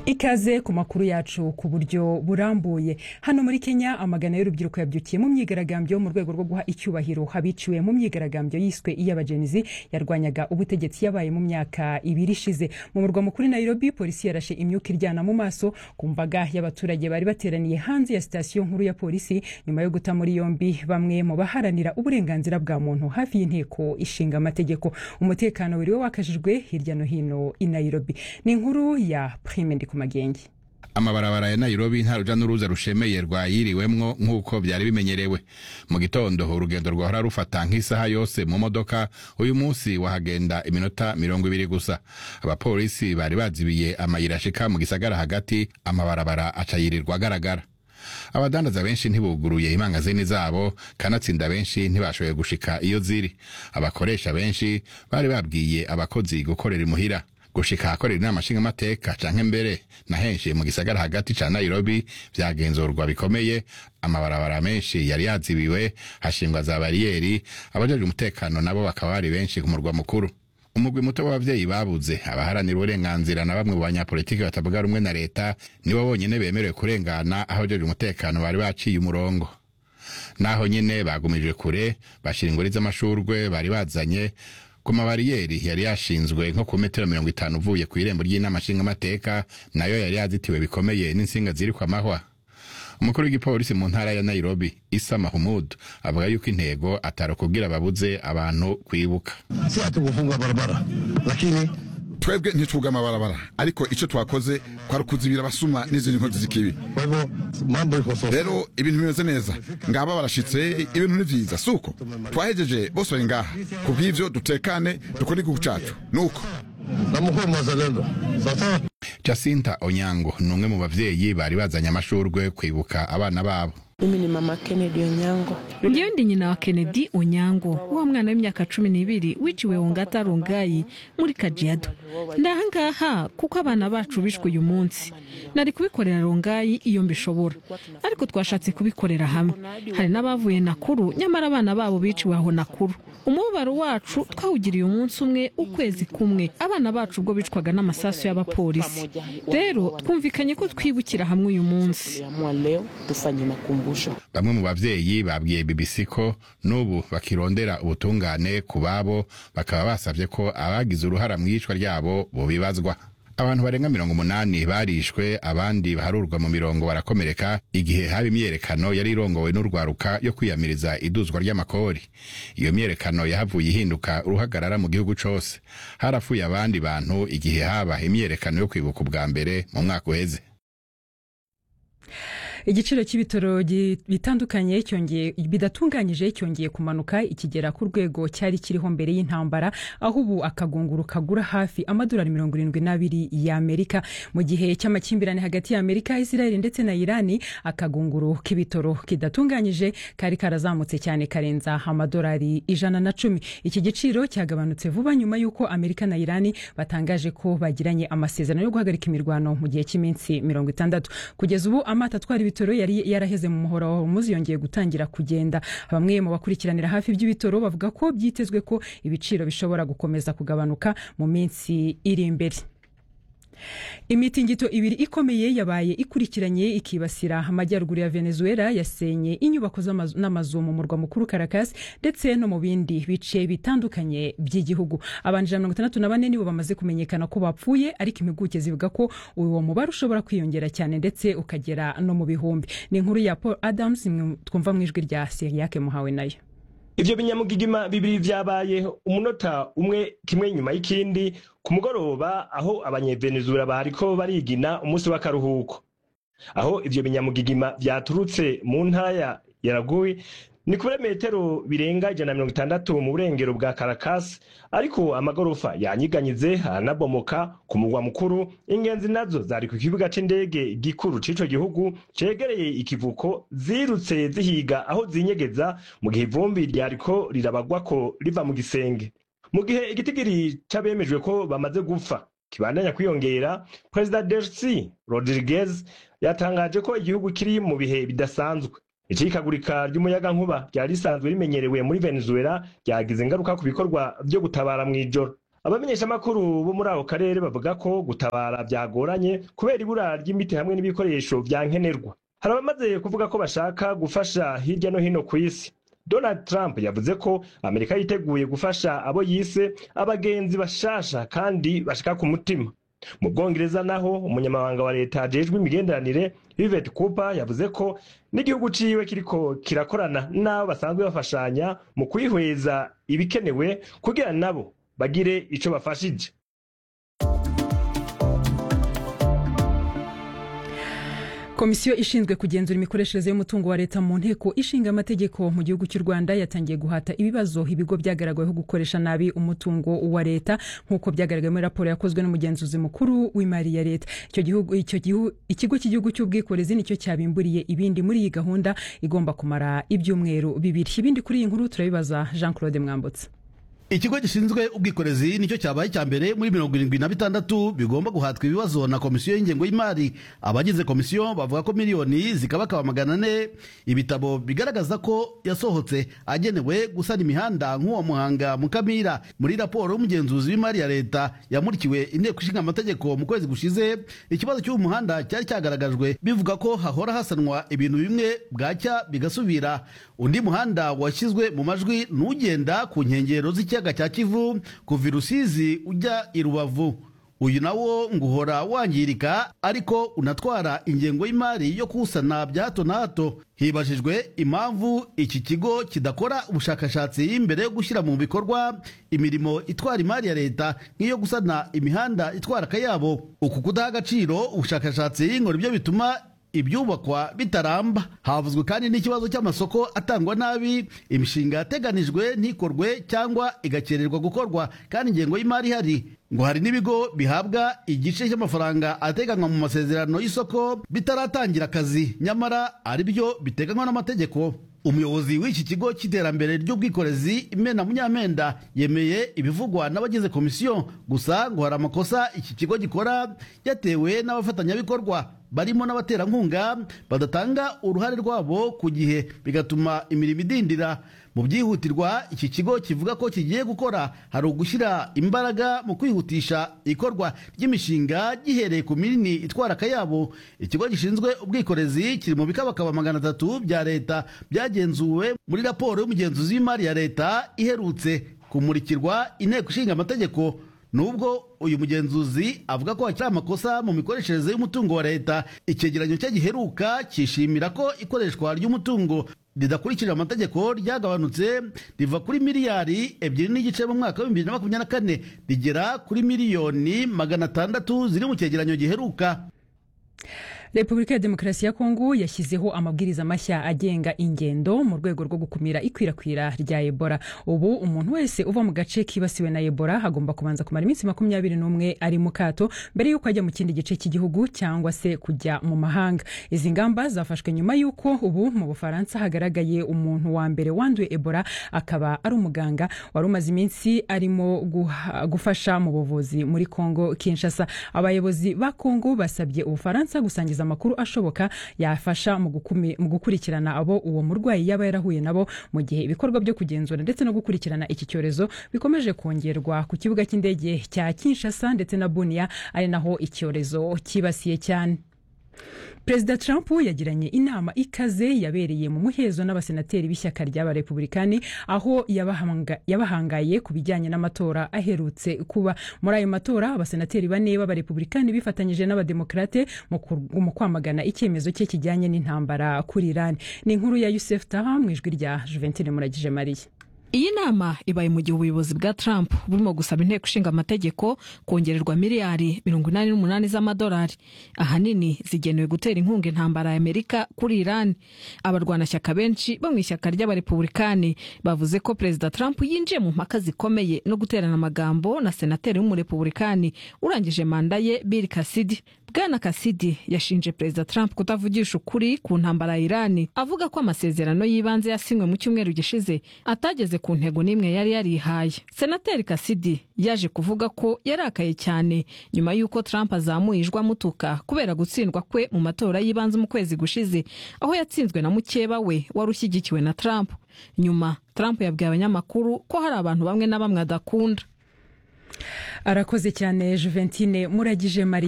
ikaze ku makuru yacu ku buryo burambuye hano muri kenya amagana y'urubyiruko yabyukiye mu myigaragambyo mu rwego rwo guha icyubahiro abiciwe mu myigaragambyo yiswe iy'abajenizi yarwanyaga ubutegetsi yabaye mu myaka ibiri ishize mu murwa mukuru nairobi polisi yarashe imyuka iryana mu maso ku mbaga y'abaturage bari bateraniye hanze ya sitasiyo nkuru ya polisi nyuma yo guta muri yombi bamwe mu baharanira uburenganzira bwa muntu hafi y'inteko ishinga amategeko umutekano wiriwe wakajijwe hirya no hino i nairobi ni inkuru ya prime ndi ku magenge amabarabara ya nairobi nta ruja n'uruza rushemeye rwayiriwemwo nk'uko byari bimenyerewe mu gitondo urugendo rwahora rufata nk'isaha yose mu modoka uyu munsi wahagenda iminota mirongo ibiri gusa abapolisi bari bazibiye amayira ashika mu gisagara hagati amabarabara aca yirirwa agaragara abadandaza benshi ntibuguruye imangazini zabo kanatsinda benshi ntibashoboye gushika iyo ziri abakoresha benshi bari babwiye abakozi gukorera imuhira gushika ahakorera inama nshingamateka canke mbere na henshi mu gisagara hagati ca nairobi vyagenzurwa bikomeye amabarabara menshi yari yazibiwe hashingwa za bariyeri abajejwe umutekano nabo bakaba bari benshi ku murwa mukuru umugwi muto w'abavyeyi babuze abaharanira uburenganzira na bamwe mu banyapolitiki batavuga rumwe na leta nibo bonyene bemerewe kurengana aho abajejwe umutekano bari baciye umurongo naho nyene bagumije kure bashira ingori z'amashurwe bari bazanye ku mabariyeri yari yashinzwe nko ku metero mirongo itanu uvuye ku irembo ry'inama nshingamateka nayo yari yazitiwe bikomeye n'insinga ziri kwa mahwa umukuru w'igipolisi mu ntara ya nairobi isa mahumud avuga yuko intego atari ukubwira ababuze abantu kwibuka si hatukufunga barabara lakini twebwe ntitwuga amabarabara ariko icyo twakoze kwari ukuzibira abasuma n'izindi nkozi z'ikibi kwa hivyo mambo iko sawa rero ibintu bimeze neza ngaba barashitse ibintu ni vyiza suko twahejeje bose bari ngaha ku bw'ivyo dutekane dukore igihugu cacu nuko na mkuu mwazalendo sawa jacinta onyango ni umwe mu bavyeyi bari bazanye amashurwe kwibuka abana babo Mimi ni mama Kennedy Onyango. Ndiyo ndi nyina wa Kennedy Onyango wa mwana w'imyaka cumi n'ibiri wiciwe Ongata Rongai muri Kajiado. Ndahangaha kuko abana bacu bishwe uyu munsi. Nari kubikorera Rongai iyo mbishobora, ariko twashatse kubikorera hamwe. Hari n'abavuye Nakuru nyamara abana babo biciwe aho Nakuru. Umubabaro wacu twawugiriye umunsi umwe ukwezi kumwe abana bacu ubwo bicwaga n'amasasu y'abapolisi. Rero twumvikanye ko twibukira hamwe uyu munsi. Tuliamua leo tufanye makumbusho. bamwe mu bavyeyi babwiye bbc ko n'ubu bakirondera ubutungane ku babo bakaba basavye ko abagize uruhara mu iyicwa ryabo bobibazwa abantu barenga mirongo umunani barishwe abandi baharurwa mu mirongo barakomereka igihe haba imyerekano yari irongowe n'urwaruka yo kwiyamiriza iduzwa ry'amakori iyo myerekano yahavuye ihinduka uruhagarara mu gihugu cose harapfuye abandi bantu igihe haba imyerekano yo kwibuka ubwa mbere mu mwaka uheze igiciro cy'ibitaro gi- bitandukanye cyongeye bidatunganyije cyongeye kumanuka ikigera ku rwego cyari kiriho mbere y'intambara aho ubu akagunguru kagura hafi amadolari mirongo irindwi n'abiri y'amerika mu gihe cy'amakimbirane hagati y'amerika israel ndetse na irani akagunguru k'ibitaro kidatunganyije kari karazamutse cyane karenza amadolari ijana na cumi iki giciro cyagabanutse vuba nyuma y'uko amerika na irani batangaje ko bagiranye amasezerano yo guhagarika imirwano mu gihe cy'iminsi mirongo itandatu kugeza ubu amato atwara ibitoro yari yaraheze mu muhora wa hormuz yongeye gutangira kugenda bamwe mu bakurikiranira hafi by'ibitoro bavuga ko byitezwe ko ibiciro bishobora gukomeza kugabanuka mu minsi iri imbere imitingito ibiri ikomeye yabaye ikurikiranye ikibasira amajyaruguru ya venezuela yasenye inyubako z'amazu- n'amazu mu murwa mukuru caracas ndetse no mu bindi bice bitandukanye by'igihugu abantu ijana na mirongo itandatu na bane nibo bamaze kumenyekana ko bapfuye ariko impuguke zivuga ko uwo mubare ushobora kwiyongera cyane ndetse ukagera no mu bihumbi ni inkuru ya paul adams imwe twumva mu ijwi rya siriyake muhawe nayo ivyo binyamugigima bibiri vyabaye umunota umwe kimwe nyuma y'ikindi ku mugoroba aho abanyevenezura bariko barigina umunsi w'akaruhuko aho ivyo binyamugigima vyaturutse mu ntaya ya ragui ni kure metero birenga ijana na mirongo itandatu mu burengero bwa karakasi ariko amagorofa yanyiganyize aranabomoka ku mugwa mukuru ingenzi nazo zari ku kibuga c'indege gikuru c'ico gihugu cegereye ikivuko zirutse zihiga aho zinyegeza mu gihe ivumbi ryariko rirabagwako riva mu gisenge mu gihe igitigiri c'abemejwe ko bamaze gupfa kibandanya kwiyongera perezida dersi rodriguez yatangaje ko igihugu kiri mu bihe bidasanzwe icikagurika ry'umuyagankuba ryari risanzwe rimenyerewe muri venezuela ryagize ingaruka ku bikorwa vyo gutabara mw'ijoro abamenyeshamakuru bo muri ako karere bavuga ko gutabara byagoranye kubera ibura ry'imiti hamwe n'ibikoresho vya nkenerwa hari abamaze kuvuga ko bashaka gufasha hirya no hino ku isi donald trump yavuze ko amerika yiteguye gufasha abo yise abagenzi bashasha kandi bashika ku mutima mu bwongereza naho umunyamabanga wa leta ajejwe imigenderanire Yvette Cooper yavuze ko n'igihugu ciwe kiriko kirakorana n'abo basanzwe bafashanya mu kwihweza ibikenewe kugira nabo bagire ico bafashije komisiyo ishinzwe kugenzura imikoreshereze y'umutungo wa leta mu nteko ishinga amategeko mu gihugu cy'u rwanda yatangiye guhata ibibazo ibigo byagaragaweho gukoresha nabi umutungo wa leta nk'uko byagaragaye muri raporo yakozwe n'umugenzuzi mukuru w'imari ya leta icyo gihugu icyo gihu ikigo cy'igihugu cy'ubwikorezi nicyo cyabimburiye ibindi muri iyi gahunda igomba kumara ibyumweru bibiri ibindi kuri iyi nkuru turabibaza jean claude mwambutse ikigo gishinzwe ubwikorezi nicyo cyabaye icya mbere muri mirongo irindwi na bitandatu bigomba guhatwa ibibazo na komisiyo y'ingengo y'imari abagize komisiyo bavuga ko miliyoni zikabakaba magana ane ibitabo bigaragaza ko yasohotse agenewe gusana imihanda nk'uwo muhanga mukamira muri raporo y'umugenzuzi w'imari ya leta yamurikiwe inteko ishinga amategeko mu kwezi gushize ikibazo cy'uwo muhanda cyari cyagaragajwe bivuga ko hahora hasanwa ibintu bimwe bwacya bigasubira undi muhanda washyizwe mu majwi n'ugenda ku nkengero z'ikiyaga ikiyaga cya kivu kuva i rusizi ujya i rubavu uyu nawo ngo uhora wangirika ariko unatwara ingengo y'imari yo kuwusana bya hato na hato hibajijwe impamvu iki kigo kidakora ubushakashatsi mbere yo gushyira mu bikorwa imirimo itwara imari ya leta nk'iyo gusana imihanda itwara akayabo uku kudaha agaciro ubushakashatsi ngo nibyo bituma ibyubakwa bitaramba havuzwe kandi n'ikibazo cy'amasoko atangwa nabi imishinga yateganijwe ntikorwe cyangwa igakererwa gukorwa kandi ingengo y'imari ihari ngo hari n'ibigo bihabwa igice cy'amafaranga ateganywa mu masezerano y'isoko bitaratangira akazi nyamara ari byo biteganywa n'amategeko umuyobozi w'iki kigo cy'iterambere ry'ubwikorezi imena munyamenda yemeye ibivugwa n'abagize komisiyo gusa ngo hari amakosa iki kigo gikora yatewe n'abafatanyabikorwa barimo n'abaterankunga badatanga uruhare rwabo ku gihe bigatuma imirimo idindira mu byihutirwa iki kigo kivuga ko kigiye gukora hari ugushyira imbaraga mu kwihutisha ikorwa ry'imishinga gihereye ku minini itwara akayabo ikigo gishinzwe ubwikorezi kiri mu bikabakaba magana atatu bya leta byagenzuwe muri raporo y'umugenzuzi w'imari ya leta iherutse kumurikirwa inteko ishinga amategeko nubwo uyu mugenzuzi avuga ko hakiri amakosa mu mikoreshereze y'umutungo wa leta icyegeranyo cye giheruka cyishimira ko ikoreshwa ry'umutungo ridakurikije amategeko ryagabanutse riva kuri miliyari ebyiri n'igice mu mwaka w'ibihumbi bibiri na makumyabiri na kane rigera kuri miliyoni magana atandatu ziri mu cyegeranyo giheruka repubulika ya demokarasi ya kongo yashyizeho amabwiriza mashya agenga ingendo mu rwego rwo gukumira ikwirakwira rya ebola ubu umuntu wese uva mu gace kibasiwe na ebola agomba kubanza kumara iminsi makumyabiri n'umwe ari mu kato mbere y'uko ajya mu kindi gice cy'igihugu cyangwa se kujya mu mahanga izi ngamba zafashwe nyuma y'uko ubu mu bufaransa hagaragaye umuntu wa mbere wanduye ebola akaba ari umuganga wari umaze iminsi arimo gufasha mu buvuzi muri kongo kinshasa abayobozi ba kongo basabye ubufaransa gusangiza amakuru ashoboka yafasha mu gukurikirana abo uwo murwayi yaba yarahuye nabo mu gihe ibikorwa byo kugenzura ndetse no gukurikirana iki cyorezo bikomeje kongerwa ku kibuga cy'indege cya kinshasa ndetse na buniya ari naho icyorezo cyibasiye cyane perezida trump yagiranye inama ikaze yabereye mu muhezo n'abasenateri b'ishyaka ry'abarepublikani aho yabahangaye ku bijyanye n'amatora aherutse kuba muri ayo matora abasenateri bane b'abarepublikani bifatanyije n'abademokarate mu kwamagana icyemezo cye kijyanye n'intambara kuri irani ni inkuru ya yusef taha mu ijwi rya juventine muragije mariya iyi nama ibaye mu gihe ubuyobozi bwa trump burimo gusaba inteko ishinga amategeko kongererwa miliyari mirongo inani n'umunani z'amadolari ahanini zigenewe gutera inkunga intambara ya amerika kuri irani abarwanashyaka benshi bo mu ishyaka ry'abarepublikani bavuze ko perezida trump yinjiye mu mpaka zikomeye no guterana amagambo na senateri w'umurepublikani urangije manda ye bill kasidi bwana kasidi yashinje perezida trump kutavugisha ukuri ku ntambara ya irani avuga ko amasezerano y'ibanze yasinywe mu cyumweru gishize atageze ku ntego n'imwe yari yarihaye senateri kasidi yaje kuvuga ko yarakaye cyane nyuma y'uko trump azamuye ijwi amutuka kubera gutsindwa kwe mu matora y'ibanze mu kwezi gushize aho yatsinzwe na mukeba we wari ushyigikiwe na trump nyuma trump yabwiye abanyamakuru ko hari abantu bamwe na bamwe adakunda arakoze cyane juventine muragije mari